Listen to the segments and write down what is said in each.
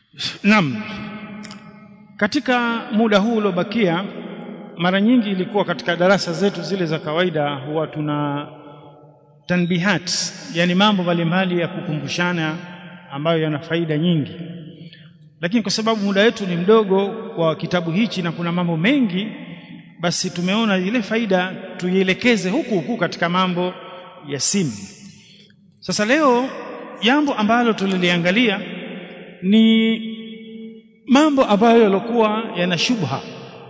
Naam. Katika muda huu uliobakia mara nyingi ilikuwa katika darasa zetu zile za kawaida huwa tuna tanbihat yani mambo mbalimbali ya kukumbushana ambayo yana faida nyingi lakini kwa sababu muda wetu ni mdogo kwa kitabu hichi na kuna mambo mengi basi tumeona ile faida tuielekeze huku huku katika mambo ya simu sasa leo jambo ambalo tuliliangalia ni mambo ambayo yalikuwa yana shubha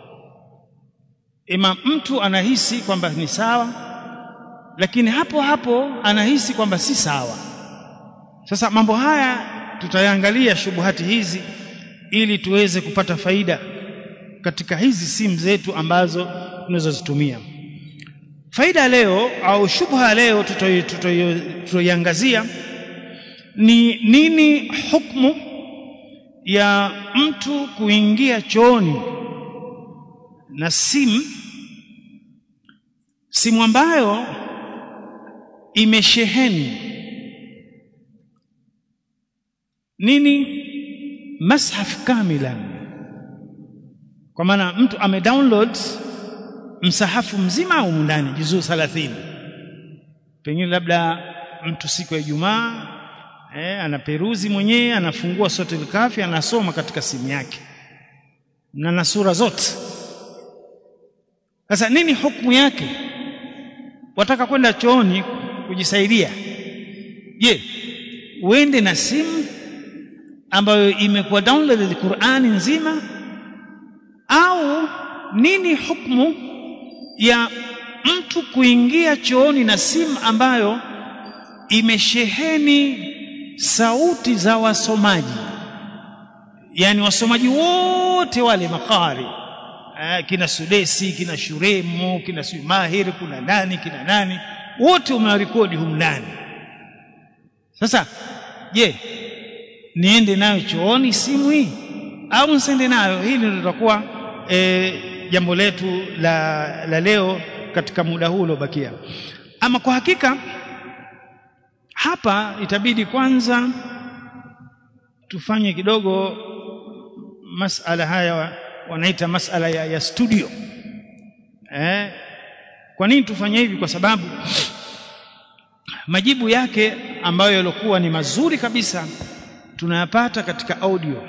ima mtu anahisi kwamba ni sawa lakini hapo hapo anahisi kwamba si sawa sasa mambo haya tutayaangalia shubuhati hizi ili tuweze kupata faida katika hizi simu zetu ambazo tunazozitumia faida leo au shubha leo tutoiangazia ni nini hukumu ya mtu kuingia chooni na simu simu ambayo imesheheni nini mashaf kamilan kwa maana mtu amedownload msahafu mzima au ndani juzuu 30 pengine labda mtu siku ya Ijumaa eh, anaperuzi mwenyewe anafungua sote kafi anasoma katika simu yake na na sura zote sasa nini hukumu yake wataka kwenda chooni kujisaidia je uende na simu ambayo imekuwa downloaded Qur'ani nzima au nini hukumu ya mtu kuingia chooni na simu ambayo imesheheni sauti za wasomaji yani wasomaji wote wale makari eh, kina Sudesi kina Shuremu kina Mahir kuna nani kina nani wote umewarekodi humu ndani sasa je niende nayo chooni simu hii au nsiende nayo hili ndio litakuwa e, jambo letu la, la leo katika muda huu uliobakia ama kwa hakika hapa itabidi kwanza tufanye kidogo masala haya wanaita masala ya, ya studio eh, kwa nini tufanye hivi kwa sababu majibu yake ambayo yalikuwa ni mazuri kabisa tunayapata katika audio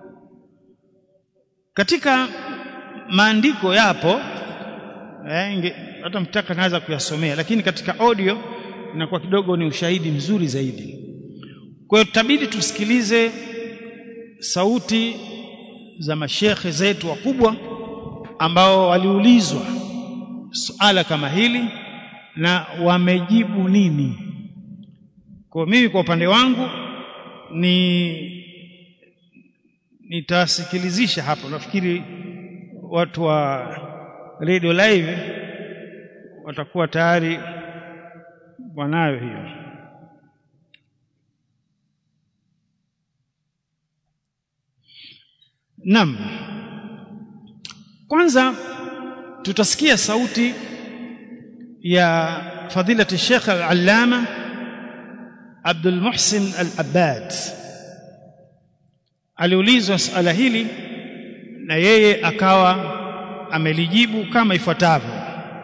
katika maandiko yapo eh, hata mtaka naweza kuyasomea lakini katika audio inakuwa kidogo ni ushahidi mzuri zaidi kwa hiyo tutabidi tusikilize sauti za mashekhe zetu wakubwa ambao waliulizwa suala kama hili na wamejibu nini kwa mimi kwa upande wangu ni nitasikilizisha hapo nafikiri watu wa radio live watakuwa tayari wanayo hiyo Naam kwanza tutasikia sauti ya fadilati Sheikh Al-Allama Abdul Muhsin Al-Abbad aliulizwa swala hili na yeye akawa amelijibu kama ifuatavyo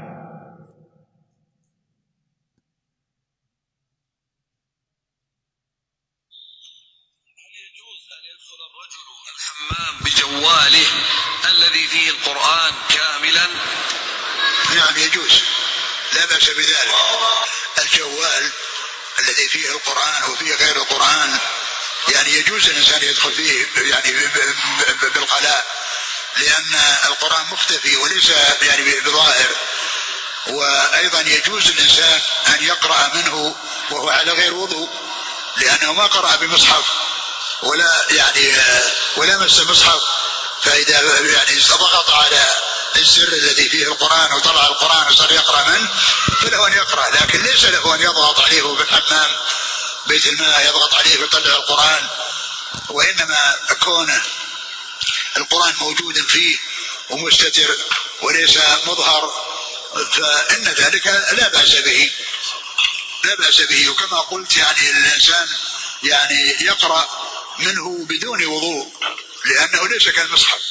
بجواله الذي فيه القرآن كاملا نعم يجوز لا بأس بذلك الجوال الذي فيه القرآن وفيه غير القرآن يعني يجوز الإنسان يدخل فيه يعني بالقلاء لأن القرآن مختفي وليس يعني بظاهر وأيضا يجوز الإنسان أن يقرأ منه وهو على غير وضوء لأنه ما قرأ بمصحف ولا يعني ولا مس مصحف فإذا يعني ضغط على السر الذي فيه القرآن وطلع القرآن وصار يقرأ منه فله أن يقرأ لكن ليس له أن يضغط عليه في الحمام بيت الماء يضغط عليه ويطلع القرآن وإنما كونه القرآن موجود فيه ومستتر وليس مظهر فإن ذلك لا بأس به لا بأس به وكما قلت يعني الإنسان يعني يقرأ منه بدون وضوء لأنه ليس كالمصحف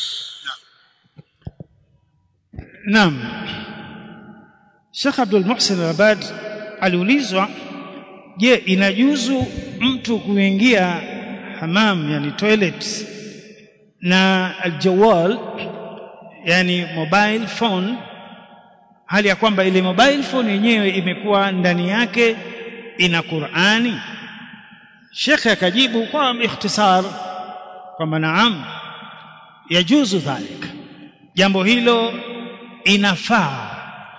Naam. Sheikh Abdul Muhsin Abad aliulizwa je, inajuzu mtu kuingia hamam yani toilet na aljawal yani mobile phone hali ya kwamba ile mobile phone yenyewe imekuwa ndani yake ina Qur'ani Sheikh akajibu kwa ikhtisar kwamba naam yajuzu dhalik jambo hilo inafaa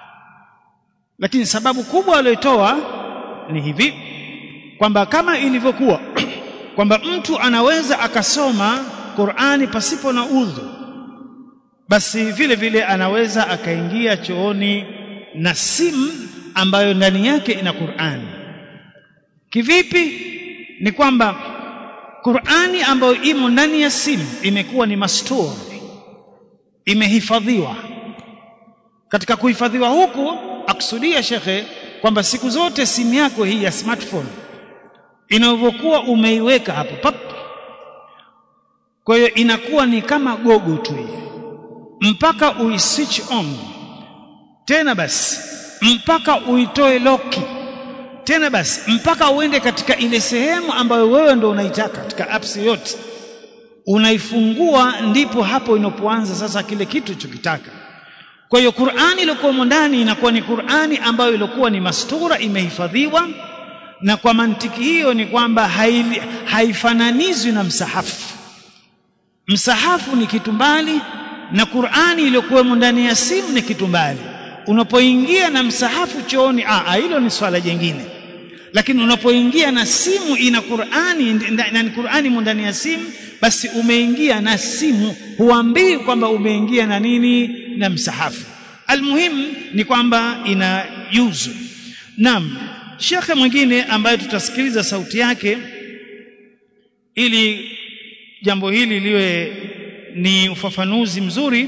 lakini sababu kubwa aliyotoa ni hivi kwamba kama ilivyokuwa kwamba mtu anaweza akasoma Qur'ani pasipo na udhu basi vile vile anaweza akaingia chooni na simu ambayo ndani yake ina Qur'ani kivipi ni kwamba Qur'ani ambayo imo ndani ya simu imekuwa ni mastur imehifadhiwa katika kuhifadhiwa huku akusudia shekhe kwamba siku zote simu yako hii ya smartphone inavyokuwa umeiweka hapo pap kwa hiyo inakuwa ni kama gogo tu hii mpaka uiswitch on tena basi mpaka uitoe loki tena basi mpaka uende katika ile sehemu ambayo wewe ndo unaitaka katika apps yote unaifungua ndipo hapo inapoanza sasa kile kitu chokitaka kwa hiyo Qur'ani iliyokuwa ndani inakuwa ni Qur'ani ambayo ilikuwa ni mastura imehifadhiwa na kwa mantiki hiyo ni kwamba hai- haifananizwi na msahafu msahafu ni kitu mbali na Qur'ani iliyokuwa ndani ya simu ni kitu mbali unapoingia na msahafu chooni ah hilo ni swala jingine lakini unapoingia na simu ina Qur'ani na ni Qur'ani ndani ya simu basi umeingia na simu huambii kwamba umeingia na nini na msahafu almuhim ni kwamba ina yuzu naam shekhe mwingine ambaye tutasikiliza sauti yake ili jambo hili liwe ni ufafanuzi mzuri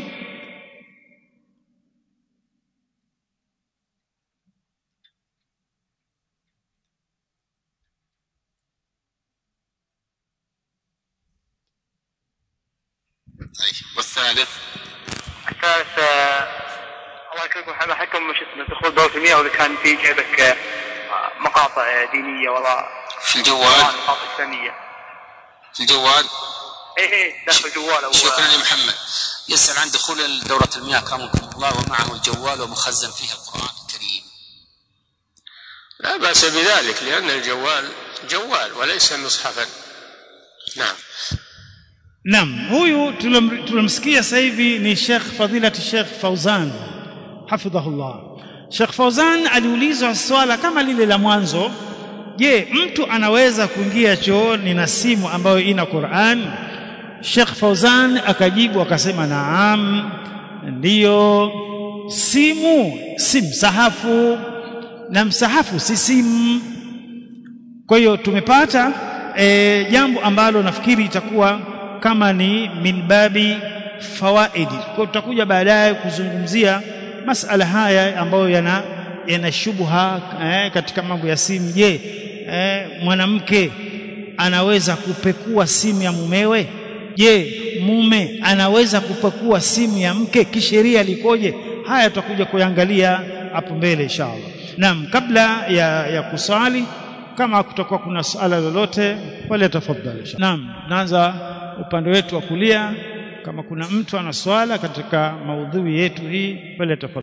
طيب والثالث الثالث آه، الله يكرمكم هذا حكم شو اسمه دخول دورة المياه واذا كان في جيبك آه، مقاطع دينيه ولا في الجوال مقاطع اسلاميه. في الجوال ايه ايه داخل الجوال او شكرا يا محمد يسأل عن دخول دورة المياه كرمكم الله ومعه الجوال ومخزن فيه القرآن الكريم لا بأس بذلك لأن الجوال جوال وليس مصحفا نعم Naam, huyu tulom- tulomsikia sasa hivi ni Sheikh Fadilati Sheikh Fauzan hafidhahullah. Sheikh Fauzan aliulizwa swala kama lile la mwanzo, je, mtu anaweza kuingia chooni na simu ambayo ina Qur'an? Sheikh Fauzan akajibu akasema naam, ndiyo. Simu si msahafu na msahafu si simu. Kwa hiyo tumepata e, jambo ambalo nafikiri itakuwa kama ni min babi fawaidi. Kwa hiyo tutakuja baadaye kuzungumzia masala haya ambayo yana yana shubha eh, katika mambo ya simu. Je, eh, mwanamke anaweza kupekua simu ya mumewe? Je, mume anaweza kupekua simu ya mke? Kisheria likoje? Haya tutakuja kuyangalia hapo mbele inshallah. Naam, kabla ya, ya kuswali kama kutakuwa kuna suala lolote wale tafadhali. Naam, naanza upande wetu wa kulia kama kuna mtu ana swala katika maudhui yetu hii pale tafadhali.